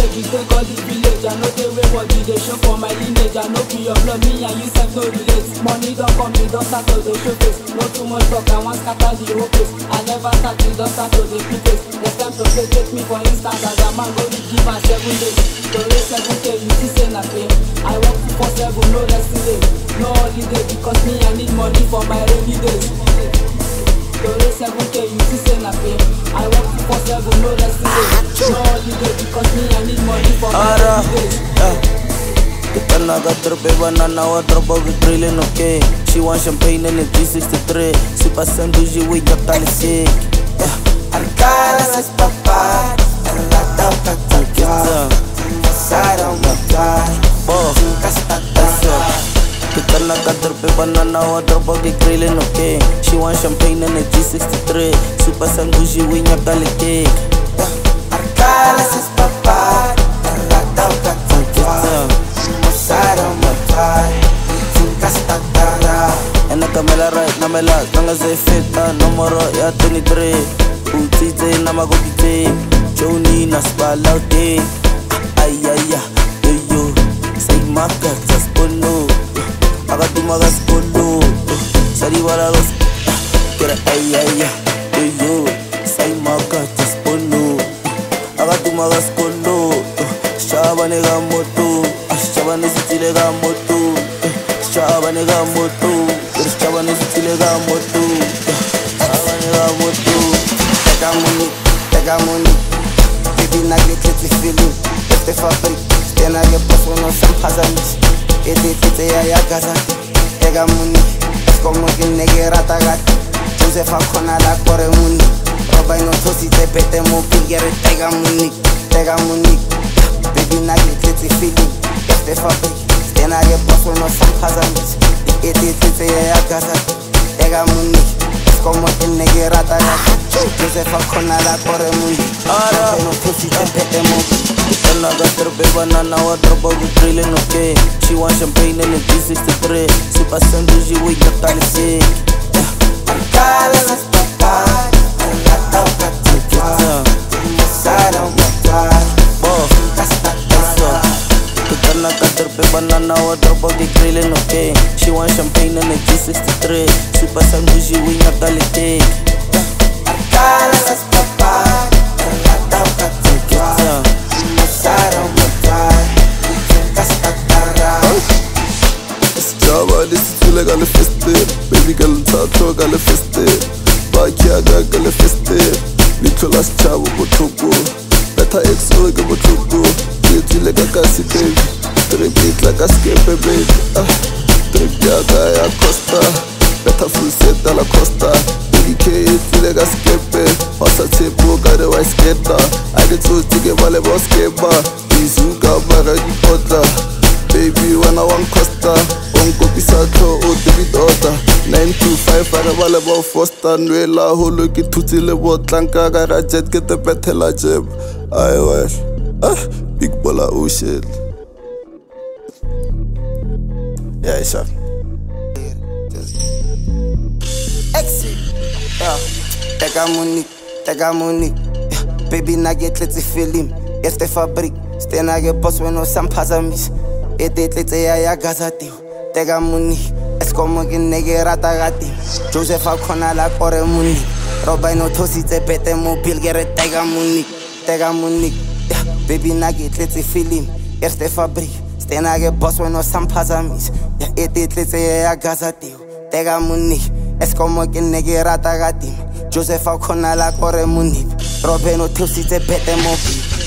baby, take all the village. I know they way body, they show for my lineage. I know be your blood, me and you self no relate. Money don't come, me don't start to the show face. No too much talk, I want scatter the whole place. I never start, me don't start to the place. Next time to play, take me for instance, as a man go to give her seven days. To raise seven K, you see say na pain. I want to for seven, no resting day. No holiday, because me I need money for my rainy days. To raise seven K, you see say na pain. I want to for seven, no resting day. No holiday, because me I need money for my Ara, rainy days. yeah. Kita naga trope banana wa tropo vi grilling okay She want champagne in the G63 Si pasan bougie we got tali sick Yeah Arcala ses papá, rata patata, sara mata, Bo casta Eso Kita naga trope banana wa tropo vi grilling okay She want champagne in the G63 Si pasan bougie we got tali sick Arcala ses papá, rata patata, sara mata, casta tara. En ik kan me la right, na me la, nanga ze fit, ah, numero ya 23 Utite na magopite, Joni na spalaute Ay ay ay, yo yo, say maka sa spono Aga tumaga spono, sari wala los Kira ay ay ay, yo yo, say maka sa spono Aga tumaga spono, shaba nega moto Shaba nesitile ga moto Shaba nega moto Shaba nesitile ga moto Shaba nega moto Tega money, tega money, baby na get let's feeling. Este fabric, stena ge boss no sam hazamis. Ede tete ya ya gaza. Tega money, es como que nege rata gat. Josefa kona la kore money. Roba no tosi te pete mo pingere tega money, tega money. Baby na get let's feeling. Este fabric, stena ge boss no sam hazamis. Ede tete ya ya gaza. Tega money. como que negue rata Josefa kona la kore mundi Ara. no pussy te pete mo Ena ga trope banana wa tropo vi grilling okay She want champagne in the G63 Si pasan bougie we got tali sick Arcala las papas Rata patata Masara matar Bo Casta Eso Kita nak trope banana wa tropo vi grilling okay She want champagne in the G63 Si pasan bougie we got tali sick Arcala las papas Rata patata Masara matar Casta tara Java lisithule ngale feste baby girl thathwa ngale feste bakyaga ngale feste litho la sechabo botlhoko betha exo ke botlhoko etsile ka kasi baby trip e tla ka skepe baby ah, trip yaka ya costa betha full set a la costa k etsile ka skepe wa sa tshepo ka re wa sketa a ke tsotse ke ba le boskeba izuka mara dipotla baby wena wa nkosta o nkopisa tlho o debitota 925 a re ba le ba fosta nwela holo ke thutsile botlanka ka ga jet ke tepethela jeb ai wel ah big bola ocean yeah sure Exit. Yeah. Tega money, tega money. Yeah. Baby na get let's feeling. Este fabric, stena ge boss when no sam pazamis. Ede tletse ya ya gazati. Tega money, es como que nege rata gati. Josefa kona la kore money. Roba no tosi te pete mo pilgere tega money, tega money. Yeah. Baby na get let's feeling. Este fabric, stena ge boss when no sam pazamis. Yeah. Ede tletse ya ya gazati. Tega money. Es como que nege rata gatim Josefa kona la kore munip Robe no tusi te pete mopi